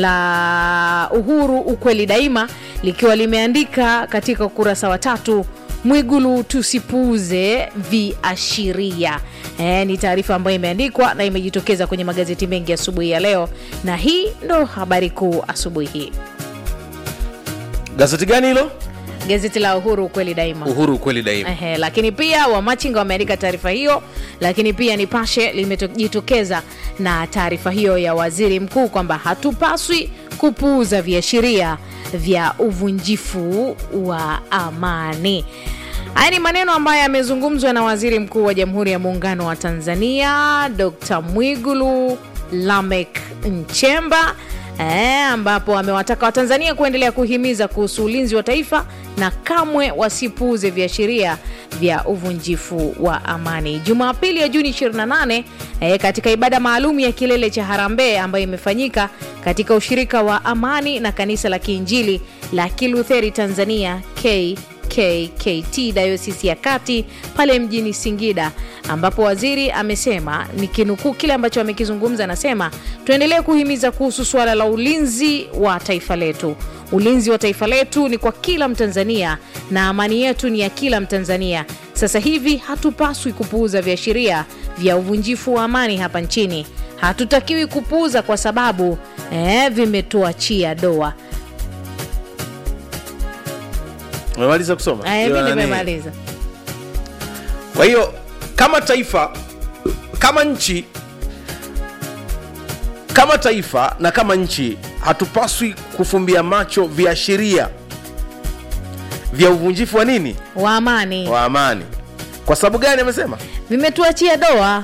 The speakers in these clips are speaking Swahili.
la Uhuru ukweli daima likiwa limeandika katika ukurasa wa tatu Mwigulu tusipuuze viashiria. E, ni taarifa ambayo imeandikwa na imejitokeza kwenye magazeti mengi asubuhi ya leo, na hii ndo habari kuu asubuhi hii. Gazeti gani hilo? Gazeti la Uhuru ukweli daima. Uhuru kweli daima. Ehe, lakini pia Wamachinga wameandika taarifa hiyo, lakini pia Nipashe limejitokeza na taarifa hiyo ya waziri mkuu kwamba hatupaswi kupuuza viashiria vya uvunjifu wa amani. Haya ni maneno ambayo yamezungumzwa na waziri mkuu wa Jamhuri ya Muungano wa Tanzania Dr. Mwigulu Lamek Nchemba eh, ambapo amewataka Watanzania kuendelea kuhimiza kuhusu ulinzi wa taifa na kamwe wasipuuze viashiria vya uvunjifu wa amani. Jumapili ya Juni 28 eh, katika ibada maalum ya kilele cha harambee ambayo imefanyika katika ushirika wa amani na kanisa la Kiinjili la Kilutheri Tanzania K KKT Dayosisi ya Kati pale mjini Singida, ambapo waziri amesema, nikinukuu kile ambacho amekizungumza, anasema tuendelee kuhimiza kuhusu suala la ulinzi wa taifa letu. Ulinzi wa taifa letu ni kwa kila Mtanzania na amani yetu ni ya kila Mtanzania. Sasa hivi hatupaswi kupuuza viashiria vya uvunjifu wa amani hapa nchini. Hatutakiwi kupuuza kwa sababu eh, vimetuachia doa. Umemaliza kusoma? Eh, mimi Yaani, nimemaliza. Kwa hiyo kama taifa, kama nchi, kama taifa na kama nchi hatupaswi kufumbia macho viashiria vya uvunjifu wa nini? wa amani Wa amani. Kwa sababu gani amesema? vimetuachia doa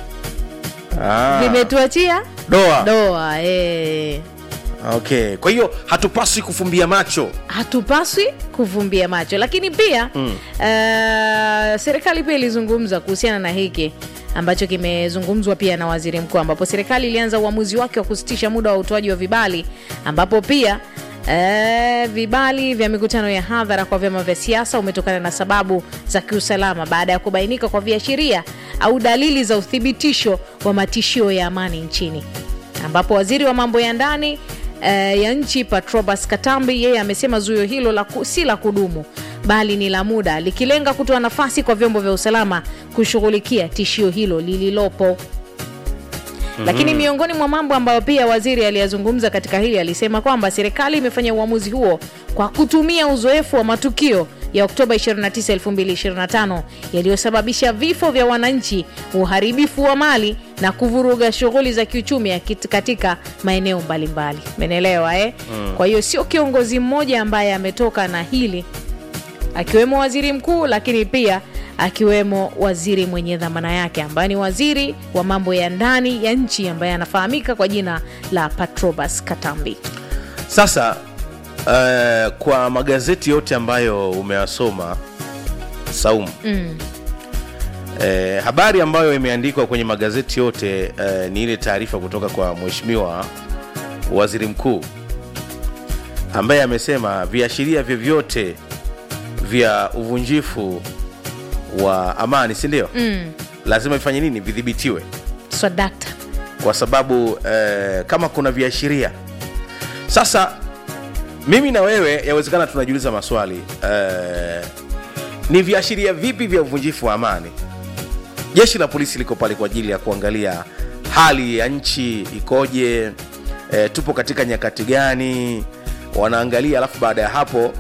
Ah, vimetuachia doa. doa eh. Okay. Kwa hiyo hatupaswi kufumbia macho. hatupaswi kuvumbia macho lakini pia mm. serikali pia ilizungumza kuhusiana na hiki ambacho kimezungumzwa pia na waziri mkuu ambapo serikali ilianza uamuzi wake wa kusitisha muda wa utoaji wa vibali ambapo pia Uh, vibali vya mikutano ya hadhara kwa vyama vya siasa umetokana na sababu za kiusalama baada ya kubainika kwa viashiria au dalili za uthibitisho wa matishio ya amani nchini ambapo waziri wa mambo ya ndani eh, ya nchi Patrobas Katambi yeye amesema zuio hilo la ku, si la kudumu bali ni la muda likilenga kutoa nafasi kwa vyombo vya usalama kushughulikia tishio hilo lililopo. Lakini miongoni mwa mambo ambayo pia waziri aliyazungumza katika hili alisema kwamba serikali imefanya uamuzi huo kwa kutumia uzoefu wa matukio ya Oktoba 29, 2025 yaliyosababisha vifo vya wananchi, uharibifu wa mali na kuvuruga shughuli za kiuchumi ya kit- katika maeneo mbalimbali. Menelewa eh? Kwa hiyo sio kiongozi mmoja ambaye ametoka na hili akiwemo waziri mkuu, lakini pia akiwemo waziri mwenye dhamana yake ambaye ni waziri wa mambo ya ndani ya nchi ambaye anafahamika kwa jina la Patrobas Katambi. Sasa uh, kwa magazeti yote ambayo umeyasoma Saumu, Mm. eh, habari ambayo imeandikwa kwenye magazeti yote eh, ni ile taarifa kutoka kwa mheshimiwa waziri mkuu ambaye amesema viashiria vyovyote vya uvunjifu wa amani, si ndio? Mm. Lazima vifanye nini? Vidhibitiwe Swadakta. kwa sababu eh, kama kuna viashiria sasa mimi na wewe yawezekana tunajiuliza maswali eh, ni viashiria vipi vya uvunjifu wa amani jeshi la polisi liko pale kwa ajili ya kuangalia hali ya nchi ikoje eh, tupo katika nyakati gani wanaangalia alafu baada ya hapo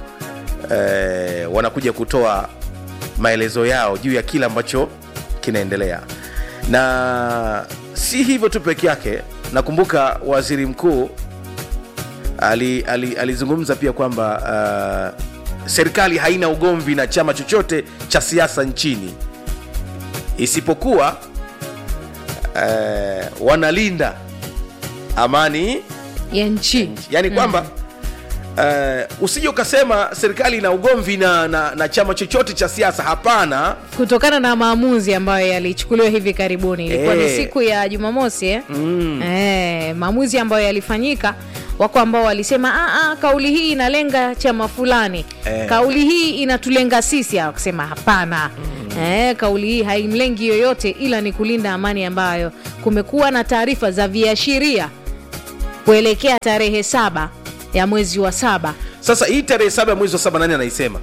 eh, wanakuja kutoa maelezo yao juu ya kile ambacho kinaendelea na si hivyo tu peke yake nakumbuka waziri mkuu ali, ali, alizungumza pia kwamba uh, serikali haina ugomvi na chama chochote cha siasa nchini isipokuwa uh, wanalinda amani ya nchi yaani kwamba uh, usije ukasema serikali ina ugomvi na, na, na chama chochote cha siasa hapana kutokana na maamuzi ambayo yalichukuliwa hivi karibuni ilikuwa ni Eh. siku ya jumamosi eh? Eh, maamuzi ambayo yalifanyika wako ambao walisema "Ah, ah, kauli hii inalenga chama fulani Eh. kauli hii inatulenga sisi wakasema hapana eh, kauli hii haimlengi yoyote ila ni kulinda amani ambayo kumekuwa na taarifa za viashiria kuelekea tarehe saba ya mwezi wa saba sasa hii tarehe saba ya mwezi wa saba nani anaisema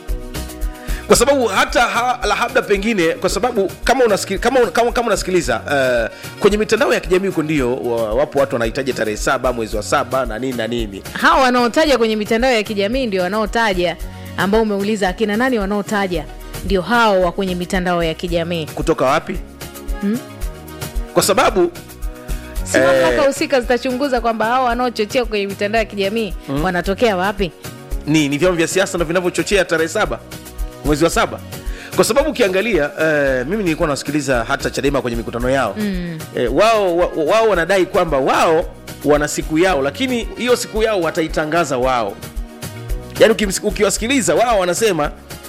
kwa sababu hata ha, labda pengine kwa sababu kama unasikiliza, kama, kama, kama unasikiliza uh, kwenye mitandao ya kijamii huko ndio wa- wapo watu wanahitaji tarehe saba mwezi wa saba na nini na nini hawa wanaotaja kwenye mitandao ya kijamii ndio wanaotaja ambao umeuliza akina nani wanaotaja ndio hao wa kwenye mitandao ya kijamii kutoka wapi kwa sababu si Eh. mamlaka husika zitachunguza kwamba hao wanaochochea kwenye mitandao ya kijamii wanatokea wapi ni, ni vyama vya siasa ndo vinavyochochea tarehe saba mwezi wa saba kwa sababu ukiangalia uh, mimi nilikuwa nasikiliza hata chadema kwenye mikutano yao mm. uh, wao wa- wao wanadai kwamba wao wana siku yao lakini hiyo siku yao wataitangaza wao yaani ukimsi- ukiwasikiliza wao wanasema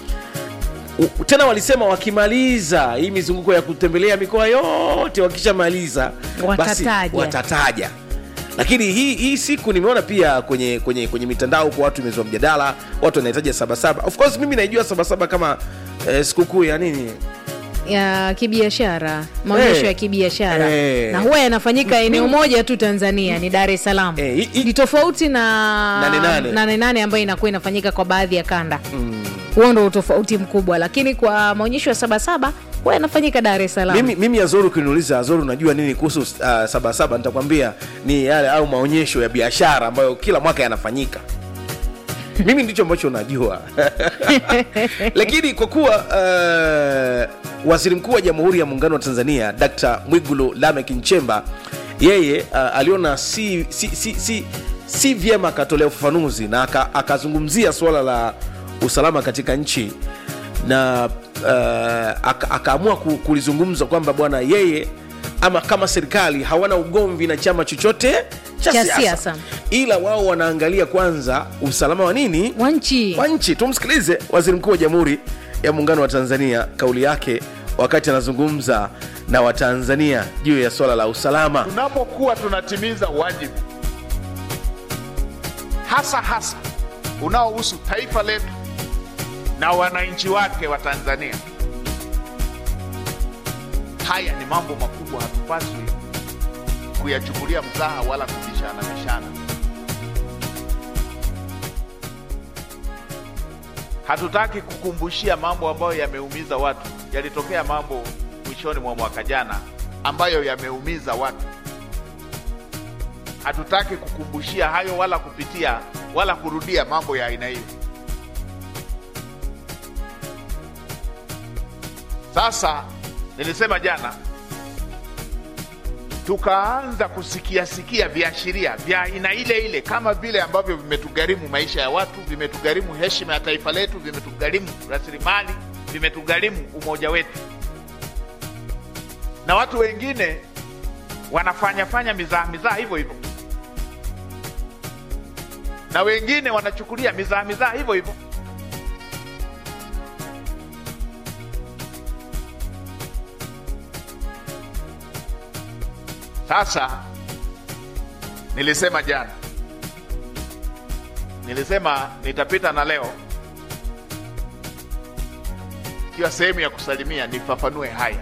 u- tena walisema wakimaliza hii mizunguko ya kutembelea mikoa yote wakishamaliza basi Watataja. watataja lakini hii, hii siku nimeona pia kwenye kwenye kwenye mitandao huko watu imezua mjadala watu wanahitaja sabasaba of course mimi naijua sabasaba kama eh, sikukuu ya nini ya kibiashara maonyesho Eh. ya kibiashara Eh. na huwa yanafanyika eneo moja tu tanzania ni dar es salaam Eh, i- i- ni tofauti na Nane nane. nane nane ambayo inakuwa inafanyika kwa baadhi ya kanda huo ndo utofauti mkubwa lakini kwa maonyesho ya sabasaba huwa yanafanyika dar es salaam mimi, mimi azoru ukiniuliza azoru unajua nini kuhusu uh, sabasaba nitakwambia ni yale au maonyesho ya biashara ambayo kila mwaka yanafanyika mimi ndicho ambacho najua lakini kwa kuwa uh, waziri mkuu wa jamhuri ya muungano wa tanzania dkt mwigulu lamek nchemba yeye uh, aliona si, si, si, si, si vyema akatolea ufafanuzi na aka- akazungumzia suala la usalama katika nchi na uh, aka- akaamua ku- kulizungumza kwamba bwana yeye ama kama serikali hawana ugomvi na chama chochote cha Cha siasa siasa. ila wao wanaangalia kwanza usalama wa nini wa nchi wa nchi tumsikilize waziri mkuu wa jamhuri ya muungano wa tanzania kauli yake wakati anazungumza na watanzania juu ya swala la usalama tunapokuwa tunatimiza wajibu hasa hasa unaohusu taifa letu na wananchi wake wa Tanzania. Haya ni mambo makubwa, hatupaswi kuyachukulia mzaha wala kubishana bishana. Hatutaki kukumbushia mambo ambayo yameumiza watu. Yalitokea mambo mwishoni mwa mwaka jana ambayo yameumiza watu. Hatutaki kukumbushia hayo wala kupitia wala kurudia mambo ya aina hiyo. Sasa nilisema jana, tukaanza kusikia sikia viashiria vya aina ile ile, kama vile ambavyo vimetugharimu maisha ya watu, vimetugharimu heshima ya taifa letu, vimetugharimu rasilimali, vimetugharimu umoja wetu, na watu wengine wanafanya fanya mizaha mizaha hivyo hivyo, na wengine wanachukulia mizaha mizaha hivyo hivyo. Sasa nilisema jana, nilisema nitapita na leo, ikiwa sehemu ya kusalimia, nifafanue haya.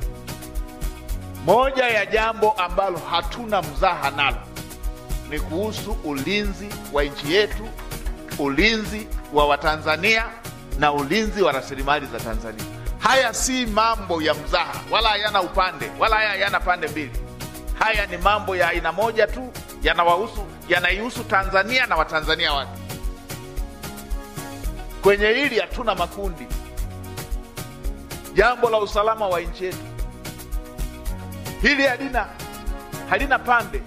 Moja ya jambo ambalo hatuna mzaha nalo ni kuhusu ulinzi wa nchi yetu, ulinzi wa Watanzania na ulinzi wa rasilimali za Tanzania. Haya si mambo ya mzaha, wala hayana upande, wala haya hayana pande mbili. Haya ni mambo ya aina moja tu, yanawahusu yanaihusu Tanzania na Watanzania wake. Kwenye hili hatuna makundi. Jambo la usalama wa nchi yetu hili halina halina pande.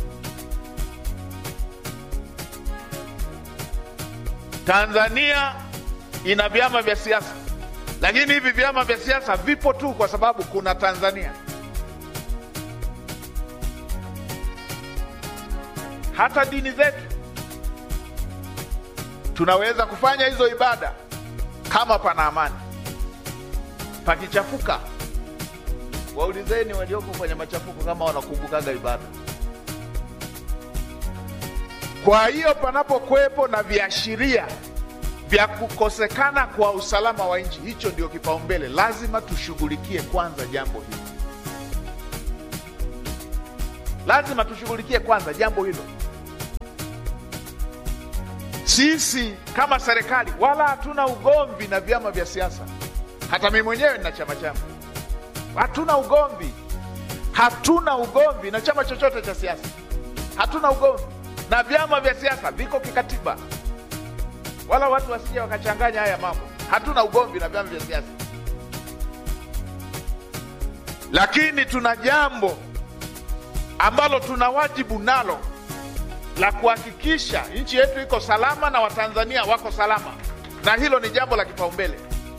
Tanzania ina vyama vya siasa, lakini hivi vyama vya siasa vipo tu kwa sababu kuna Tanzania. Hata dini zetu tunaweza kufanya hizo ibada kama pana amani. Pakichafuka, waulizeni walioko kwenye machafuko kama wanakumbukaga ibada. Kwa hiyo panapokuwepo na viashiria vya kukosekana kwa usalama wa nchi, hicho ndio kipaumbele. Lazima tushughulikie kwanza jambo hili. lazima tushughulikie kwanza jambo hilo. Sisi kama serikali wala hatuna ugomvi na vyama vya siasa. Hata mimi mwenyewe nina chama changu, hatuna ugomvi, hatuna ugomvi na chama chochote cha siasa, hatuna ugomvi na vyama vya siasa, viko kikatiba, wala watu wasije wakachanganya haya mambo. Hatuna ugomvi na vyama vya siasa, lakini tuna jambo ambalo tuna wajibu nalo la kuhakikisha nchi yetu iko salama na Watanzania wako salama, na hilo ni jambo la kipaumbele.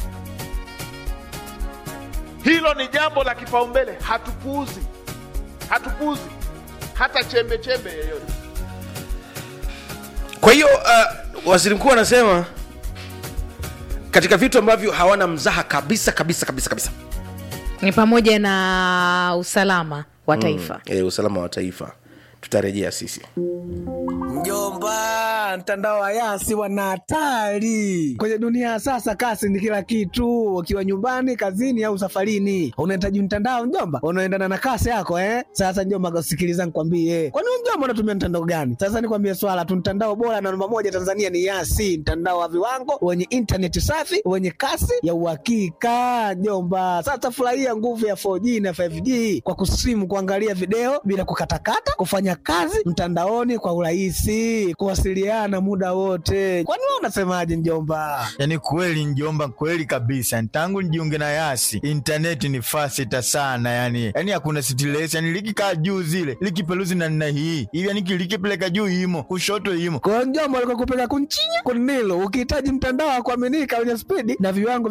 Hilo ni jambo la kipaumbele, hatupuuzi, hatupuuzi hata chembe chembe yoyote. kwa hiyo uh, waziri mkuu anasema katika vitu ambavyo hawana mzaha kabisa kabisa kabisa kabisa ni pamoja na usalama wa taifa e, usalama wa taifa tutarejea sisi Mjomba, mtandao wa Yasi wana hatari kwenye dunia ya sasa. Kasi ni kila kitu, ukiwa nyumbani, kazini au safarini, unahitaji mtandao mjomba unaendana na kasi yako eh? Sasa mjomba, sikiliza nikwambie, kwani wewe mjomba unatumia mtandao gani? Sasa nikwambie swala tu, mtandao bora na namba moja Tanzania ni Yasi, mtandao wa viwango wenye intaneti safi wenye kasi ya uhakika mjomba. Sasa furahia nguvu ya 4G na 5G kwa kusimu, kuangalia video bila kukatakata, kufanya kazi mtandaoni kwa urahisi, kuwasiliana muda wote. Kwani wewe unasemaje mjomba? Yaani kweli njomba, kweli kabisa. Tangu nijiunge na Yasi intaneti ni fasita sana, yani yani hakuna stress, yani likikaa juu zile likipeluzi na nina hii hivi, yani likipeleka juu imo kushoto imo Kwa hiyo mjomba, alikuwa kupeka kunchinya kunilo, ukihitaji mtandao wa kuaminika wenye spidi na viwango